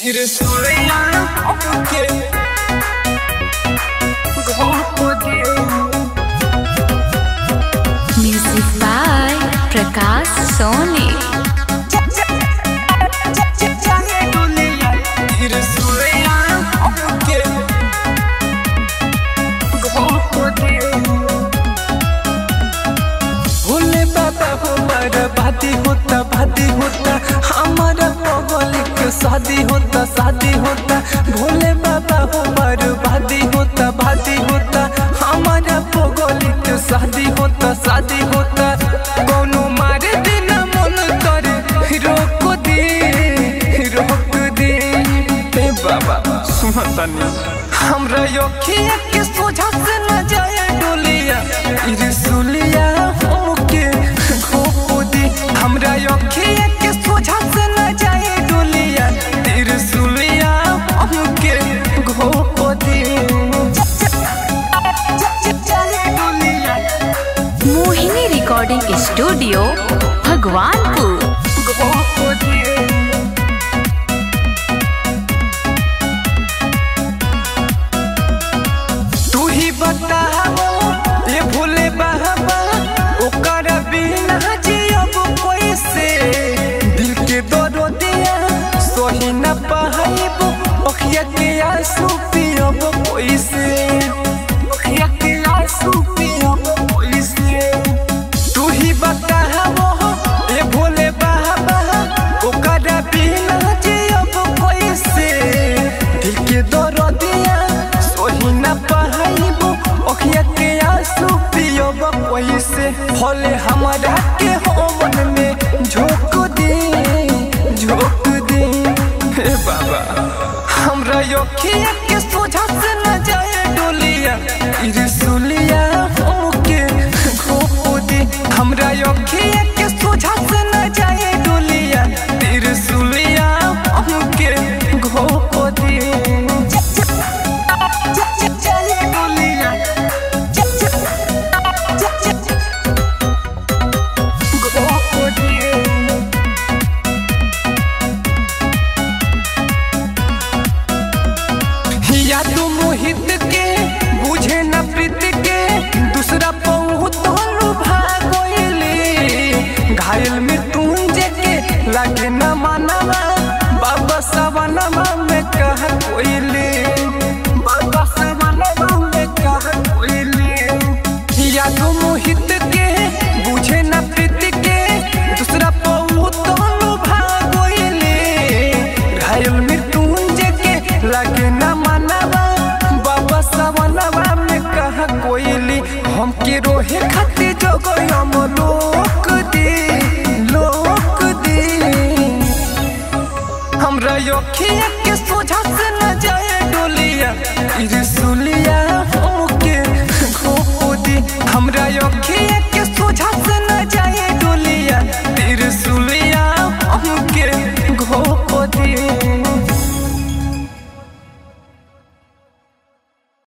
Music by Prakash Soni. Bhole बाबा हमारा भाती होता भाती होता हमारा पगल के शादी होता शादी होता भोले बाबा हमारा भाती होता भाती होता हमारा पगल के शादी होता शादी होता कोनो मारे दिन मन करे रोक दे रोक दे ए बाबा सुनतनी हमरा योखिया के सोझा से न जाए डोलिया इरसुलिया हमके घोप दे हमरा योखिया के सोझा से न जाए डोलिया इरसुलिया हमके घोप दे डोलिया मोहिनी रिकॉर्डिंग स्टूडियो भगवानपुर घोप दे तू ही बताओ ये भूले बाबा ओकर बिना जियब कैसे दिल के दरो दिया सोही न पाइब अखिया के आंसू पियब कैसे अखिया के आंसू पियब कैसे तू ही बताओ ये भोले बाबा ओकर बिना जियब कैसे दिल के दरो दिया सोही न पाइब अखिया के आंसू पियब कैसे भले हमारा के हो मन में झोंक दे झोंक दे हे बाबा हमरा अखिया के सोझा से न जाए डोलिया इरसुलिया हमके घोप दे हमरा अखिया के सोझा से न जाए डोलिया इरसुलिया हमके घोप दे डोलिया घोप दे या तू मोहित के बुझे न प्रीत के दूसरा बहुत भागोइली घायल मृत्युंजय के लागे न मानवा बाबा सवनवा में कह कोइली बाबा सवनवा में कह कोइली या तू मोहित के बुझे न प्रीत के दूसरा बहुत भागोइली घायल मृत्युंजय के लगे न मनवा बाबा सवनवा में कहा कोइली हमके रोहे खातिर जगो हम लोक दे लोक दे हमरा योखिया के सो